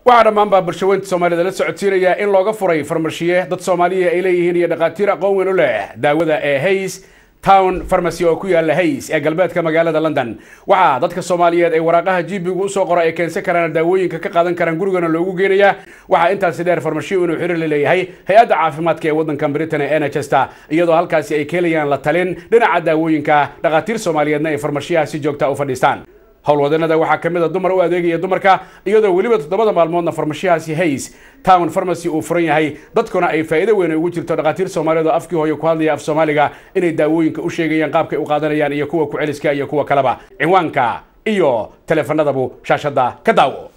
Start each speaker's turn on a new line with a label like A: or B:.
A: waxaa dhammaanbaa bulshaweynta soomaalida la socodsiinaya in looga furay farmashiye dad soomaaliya ay leeyihiin iyo dhakhaatiir aqoon weyn u leh daawada ee hays town farmacy oo ku yaala hays ee galbeedka magaalada london waxaa dadka soomaaliyeed ay waraaqaha jibigu usoo qora ay keensan karaan daawooyinka ka qaadan karaan gurigana loogu geenaya waxaa intaasi dheer farmashiyo inuu xiriir la leeyahay hay-adda caafimaadka ee waddanka britain ee nhsta iyadoo halkaasi ay keenayaan la talin dhinaca daawooyinka dhakhaatiir soomaaliyeedna ay farmashiyaha si joogta u fadhiistaan howlwadanada waxaa ka mid a dumar u adeegaya dumarka iyadoo weliba toddobada maalmoodna farmashiyahaasi hays town farmacy uu furan yahay dadkuna ay faa'iido weyn ugu jirto dhakhaatiir soomaaliyeed oo afkii hooyo ku hadlaya af soomaaliga inay daawooyinka u sheegayaan qaabkay u qaadanayaan iyo kuwa ku celiska iyo kuwa kaleba cinwaanka iyo teleefanadabu shaashadda ka daawo